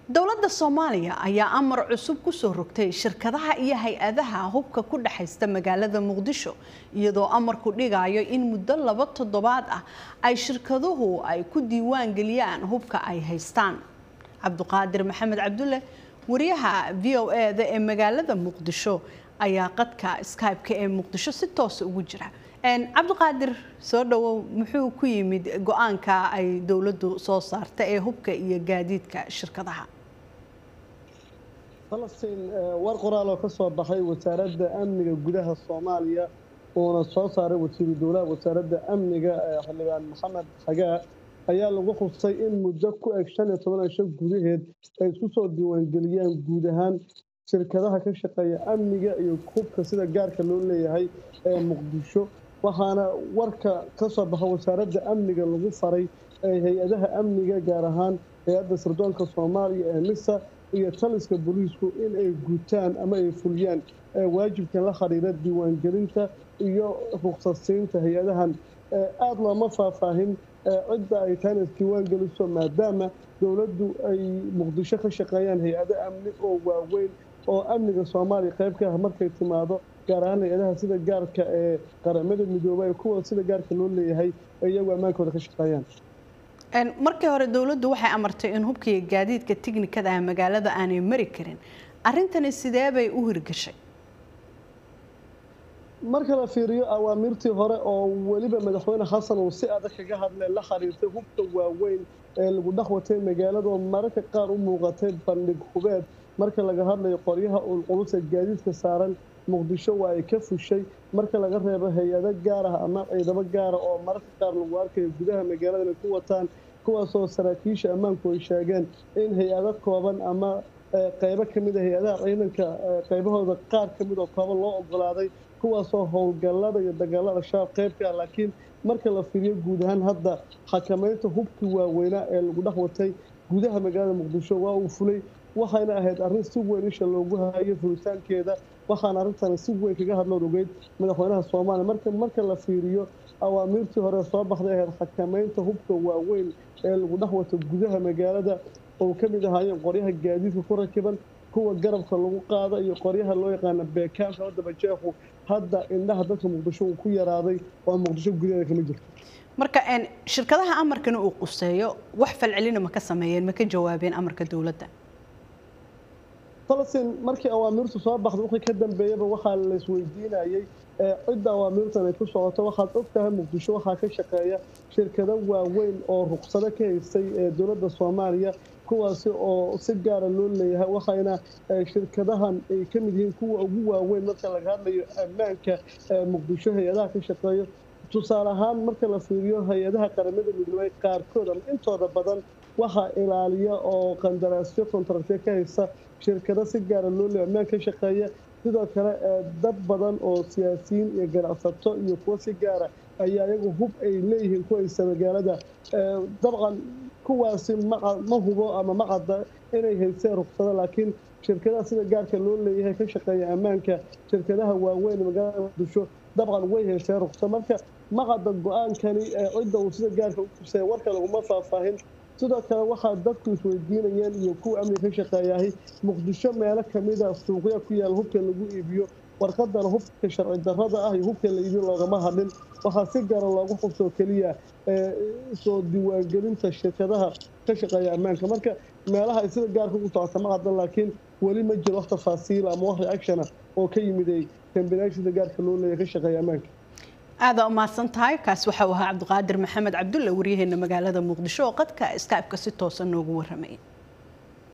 dowladda soomaaliya ayaa amar cusub ku soo rogtay shirkadaha iyo hay-adaha hubka ku dhexaysta magaalada muqdisho iyadoo amarku dhigayo in muddo laba toddobaad ah ay shirkaduhu ay ku diiwaan geliyaan hubka ay haystaan cabduqaadir maxamed cabdulle wariyaha v o e-da ee magaalada muqdisho ayaa qadka skybe-ka ee muqdisho si toosa ugu jira cabdiqaadir soo dhawow muxuu ku yimid go-aanka ay dowladdu soo saarta ee hubka iyo gaadiidka shirkadaha falastiin war qoraal oo ka soo baxay wasaaradda amniga gudaha soomaaliya uuna soo saaray wasiiru dowlaha wasaaradda amniga xildhibaan maxamed xagaa ayaa lagu xusay in muddo ku eg shan iyo toban cisho gudaheed ay isku soo diiwaangeliyaan guud ahaan shirkadaha ka shaqeeya amniga iyo hubka sida gaarka loo leeyahay ee muqdisho waxaana warka ka soo baxa wasaaradda amniga lagu faray hay-adaha amniga gaar ahaan hay-adda sirdoonka soomaaliya ee misa iyo taliska booliisku in ay gutaan ama ay fuliyaan waajibkan la xiriira diiwaangelinta iyo ruqsadsiinta hay-adahan aada looma faahfaahin cidda ay taana isdiiwaan geliso maadaama dowladdu ay muqdisho ka shaqeeyaan hay-ado amni oo waaweyn oo amniga soomaaliya qayb ka ah markay timaado gaar ahaan hay-adaha sida gaarka ee qaramada midoobay kuwa sida gaarka loo leeyahay iyagu ammaankooda ka shaqeeyaan markii hore dowladdu waxay amartay in hubkiiyo gaadiidka tiknikada ah magaalada aanay mari karin arrintani sidee bay u hirgashay marka la fiiriyo awaamirtii hore oo weliba madaxweyne xasan uu si adag kaga hadlay la xiriirtay hubka waaweyn ee lagu dhex watay magaalada oo mararka qaar u muuqatay bandhig hubeed marka laga hadlayo qoryaha ulculus ee gaadiidka saaran muqdisho waa ay ka fushay marka laga reebo hay-ado gaar ah ama ciidamo gaara oo mararka qaar lagu arkayo gudaha magaalada inay ku wataan kuwaasoo saraakiisha ammaanku ay sheegeen in hay-ado kooban ama qaybo ka mid a hay-adaha ciidanka qaybahooda qaar ka mid oo kooban loo ogolaaday kuwaasoo howlgallada iyo dagaalada shabaab qayb ka ah laakiin marka la fiiriyo guud ahaan hadda xakamaynta hubkii waaweynaa ee lagu dhex watay gudaha magaalada muqdisho waa uu fulay waxayna ahayd arrin si weyn isha loogu hayo fulitaankeeda waxaana arrintani si weyn kaga hadloon ogeyd madaxweynaha soomaaliya marka marka la fiiriyo awaamiirtii hore soo baxday ahayd xakamaynta hubka waaweyn ee lagu dhex wato gudaha magaalada oo ka mid ahaayeen qoryaha gaadiidka ku rakiban kuwa garabka lagu qaado iyo qoryaha loo yaqaana beekaamka wadaba jeexu hadda indhaha dadka muqdisho uu ku yaraaday oo muqdisho gudaheeda kama jirto marka shirkadaha amarkana uu quseeyo wax falcelina ma ka sameeyeen ma ka jawaabeen amarka dowladda falastiin markii awaamirtu soo baxda wixii ka dambeeyaba waxaa la isweydiinayay cidda awaamirtan ay ku socoto waxaad og tahay muqdisho waxaa ka shaqeeya shirkado waaweyn oo ruqsado ka haystay ee dowladda soomaaliya kuwaasi oo si gaara loo leeyahay waxayna shirkadahan ay ka mid yihiin kuwa ugu waaweyn marka laga hadlayo ammaanka muqdisho hay-adaha ka shaqeeyo tusaale ahaan marka la fiiriyo hay-adaha qaramada midoobay qaarkood ama intooda badan waxaa ilaaliya oo qandaraasyo kontraktiyo ka haysta shirkado si gaara loo leeyahay ammaan ka shaqeeya sidoo kale dad badan oo siyaasiyiin iyo ganacsato iyo kuwo si gaara ayaa iyagu hub ay leeyihiin ku haysta magaalada dabcan kuwaasi ma hubo ama ma cadda inay haysteen ruqsado laakiin shirkadaha sida gaarka loo leeyahay ka shaqeeya ammaanka shirkadaha waaweyn magaalada muqdisho dabcan way haysteen ruqsado marka ma cadda go-aankani cidda uu sida gaarka u kusaya warka laguma faahfaahin sidoo kale waxaa dadku isweydiinayeen iyo kuwa amniga ka shaqeeyahay muqdisho meelo kamida suuqya ku yaal hubka lagu iibiyo warqadana hubka sharci darrada ah iyo hubka la iibiyo loogama hadlin waxaa si gaara loogu xubsoo keliya soo diiwaangelinta shirkadaha ka shaqeeya ammaanka marka meelaha ay sida gaarka ugu socota ma caddan laakiin weli ma jiro wax tafaasiil ama wax reactiona oo ka yimiday kambinaasha sida gaarka loo leeyahay ka shaqeeya ammaanka aada umahadsan tahay kaas waxa uu ahaa cabdiqaadir maxamed cabdulle waryaheena magaalada muqdisho oo qadka skybe-ka si toosa noogu warramay